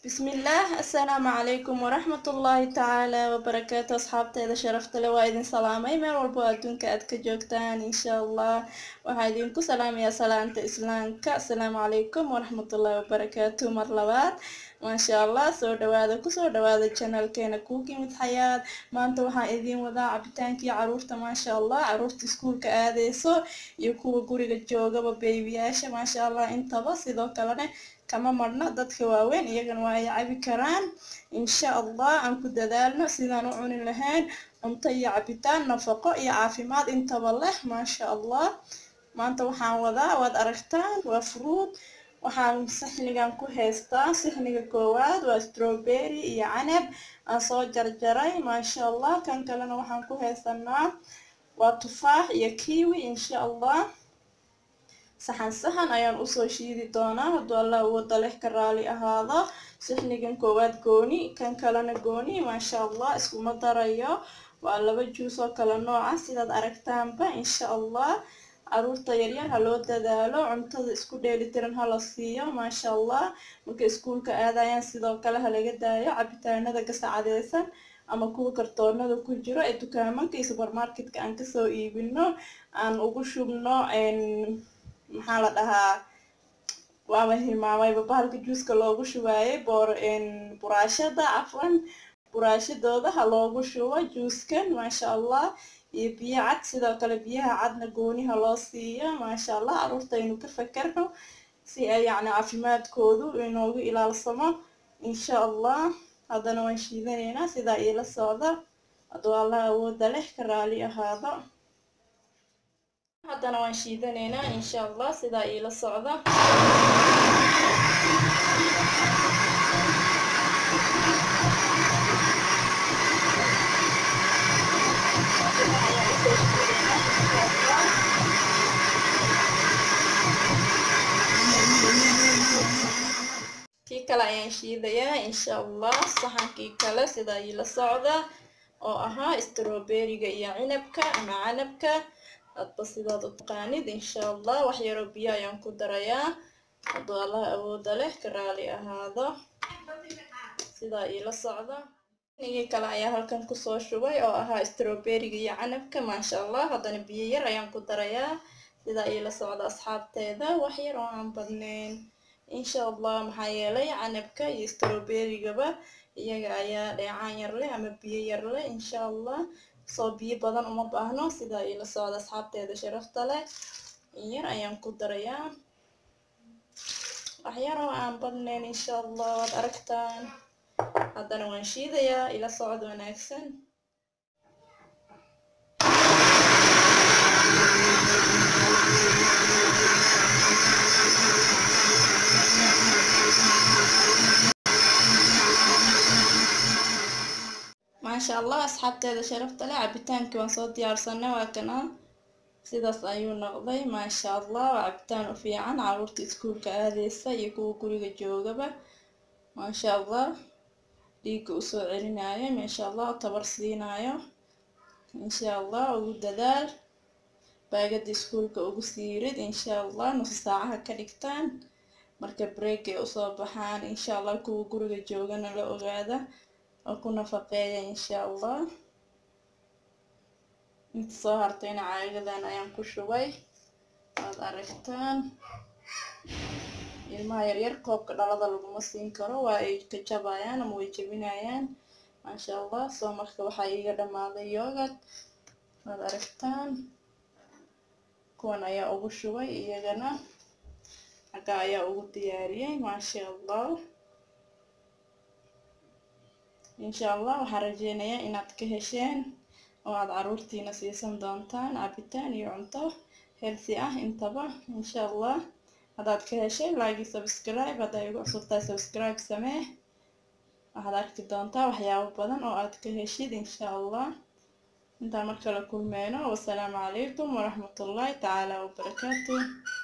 bismillaah assalaamu calaykum waraxmatullaahi tacaala wabarakaatu asxaabteeda sharafta leh waa idin salaamay meel walbo adduunka aad ka joogtaan insha allah waxaa idinku salaamayaa salaanta islaamka assalaamu calaykum waraxmatullaahi wabarakaatu mar labaad maasha allah soo dhawaada kusoo dhawaada janalkeena kuugimid xayaad maanta waxaan idiin wadaa cabitaankii caruurta maasha allah caruurta iskuulka aadeyso iyo kuwa guriga joogaba beebiyaasha maasha allah intaba sidoo kalene kama marno dadka waaweyn iyagana waa ay cabi karaan insha allah aan ku dadaalno sidaan u cuni lahayn cunto iyo cabitaan nafaqo iyo caafimaad intaba leh maasha allah maanta waxaan wadaa waad aragtaan waa fruud waxaan sixnigan ku haystaa sixniga koowaad waa strawberry iyo canab aan soo jarjaray maasha allah kan kalena waxaan ku haysanaa waa tufaax iyo kiwi insha allah saxan saxan ayaan usoo shiidi doonaa hadduu allah wada leh ka raali ahaado sixnigan koowaad gooni kan kalena gooni maasha allah iskuma darayo waa laba juus oo kala nooca sidaad aragtaanba insha allah caruurta yaryar ha loo dadaalo cuntada isku dheelitiran hala siiyo maasha allah marka iskuulka aadayaan sidoo kale ha laga daayo cabitaanada gasacadeysan ama kuwa kartoonada ku jiro ee dukaamanka iyo supermarketka aan kasoo iibino aan ugu shubno maxaa la dhahaa waaba hilmaamayba bahalka juuska loogu shubaayay boor buraashada cafwan buraashadooda ha loogu shubo juuskan maasha allah iyo biyo cad sidoo kale biyaha cadna gooniha loo siiyo maasha allah caruurta aynu ka fakarno si ay yacni caafimaadkoodu inoogu ilaalsamo insha allah haddana waan shiidanaynaa sidaa iila socda hadduu allah awooda leh ka raali ahaado haddana waan shiidanaynaa insha allah sidaa iila socda kii kale ayaan shiidayaa insha allah saxankii kale sidaa iila socda oo ahaa strawberryga iyo cinabka ama canabka hadba sidaad u taqaanid insha allah wax yaroo biyo ayaan ku darayaa hadduu allah awooda leh ka raali ahaado sidaa iila socda nigii kale ayaa halkan kusoo shubay oo ahaa strawberryga iyo canabka maasha allah haddana biyo yar ayaan ku darayaa sidaa iila socda asxaabteeda wax yar oo aan badnayn insha allah maxaa yeelay canabka iyo strawberrygaba iyaga ayaa dheecaan yar leh ama biyo yar leh insha allah soo biyo badan uma baahno sidaa iila socda asxaabteeda sharafta leh yar ayaan ku darayaa waxyar oo aan badnayn insha allah waad aragtaan haddana waan shiidayaa ila socod wanaagsan maasha allah asxaabteeda sharafta leh cabitaankii waan soo diyaarsanay waa kana sidaas ayuu noqday maasha allah waa cabitaan u fiican caruurta iskuulka aadeysa iyo kuwa guriga joogaba maasha allah dhiigga usoo celinayo maasha allah tabar siinayo insha allah ugu dadaal baagada iskuulka ugu siirid insha allah nusu saacaha ka dhigtaan marka break ay usoo baxaan insha allah kuwa guriga joogana la ogaada oo ku nafaqeeya insha allah inta soo hartayna caagadan ayaan ku shubay waad aragtaan ilmaha yaryar koobka dhalada laguma siin karo waa ay ka jabayaan ama way jabinayaan maasha allah soo marka waxaa iiga dhammaaday yoogad waad aragtaan kuwan ayaa ugu shubay iyagana xagga ayaa ugu diyaariyey maasha allah insha allah waxaan rajeynayaa inaad ka hesheen oo aad caruurtiina siisan doontaan cabitaan iyo cunto healthy ah intaba insha allah haddaad ka heshay like subscribe hadday igu cusubtahay subscribe samee waxaad arki doontaa waxyaabo badan oo aad ka heshid insha allah intaan markala kulmeyno wasalaamu calaykum waraxmatullaahi tacaala wabarakaatu